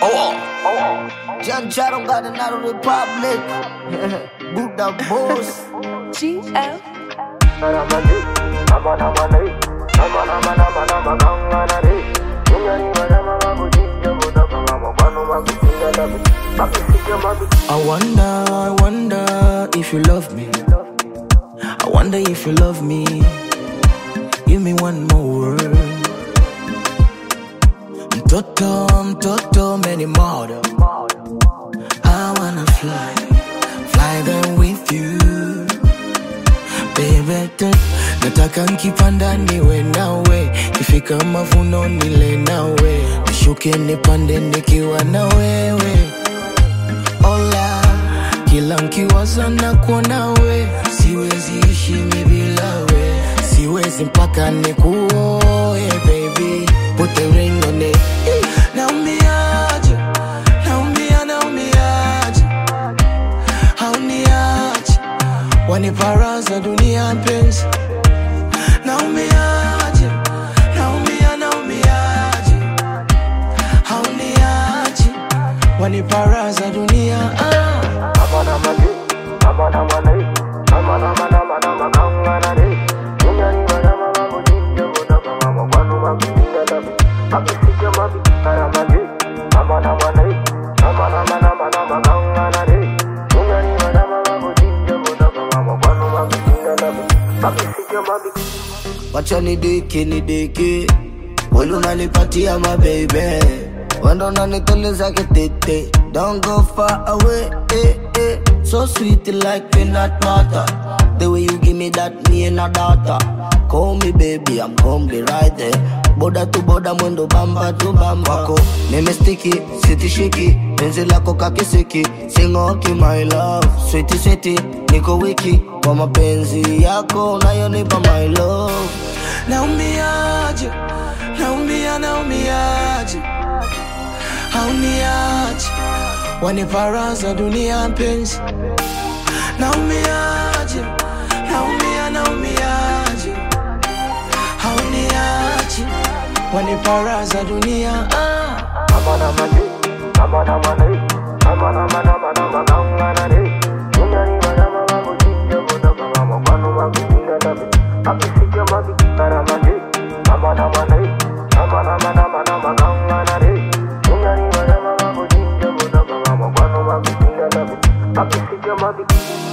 Oh, John Charon got another republic. Buddha boss. GL. I wonder, I wonder if you love me. I wonder if you love me. Give me one more word. Mtoto, mtoto, many mother. I wanna fly, fly there with you. Baby, tu- nataka nkipanda niwe nawe, kifika mavuno nile nawe, nishuke nipande nikiwa na wewe. Ola, kila nkiwaza na kuona we, siwezi ishi mi bila we, siwezi mpaka nikuoe baby, put the ring on it. Eh, Naumiaje, naumia, naumiaje, hauniache, waniparaza dunia mpenzi, naumiaje, naumia, naumiaje, hauniache, waniparaza dunia ah. Wacha nidiki nidiki, welu unanipatia mabebe, wendo unanituliza kitete. Don't go far away, eh, eh. So sweet like peanut butter. The way you give me that, me and a daughter. Call me baby, I'm gonna be right there. Boda tu boda, mwendo bamba tu bamba. Wako nimestiki, sitishiki, penzi lako kakisiki, singoki my love, sweetie sweetie, niko wiki kwa mapenzi yako unayonipa my love. Naumiaje, naumia, naumiaje, hauniache, waniparaza dunia mpenzi. Naumiaje, naumia, naumiaje, hauniache, waniparaza dunia ah. Papi,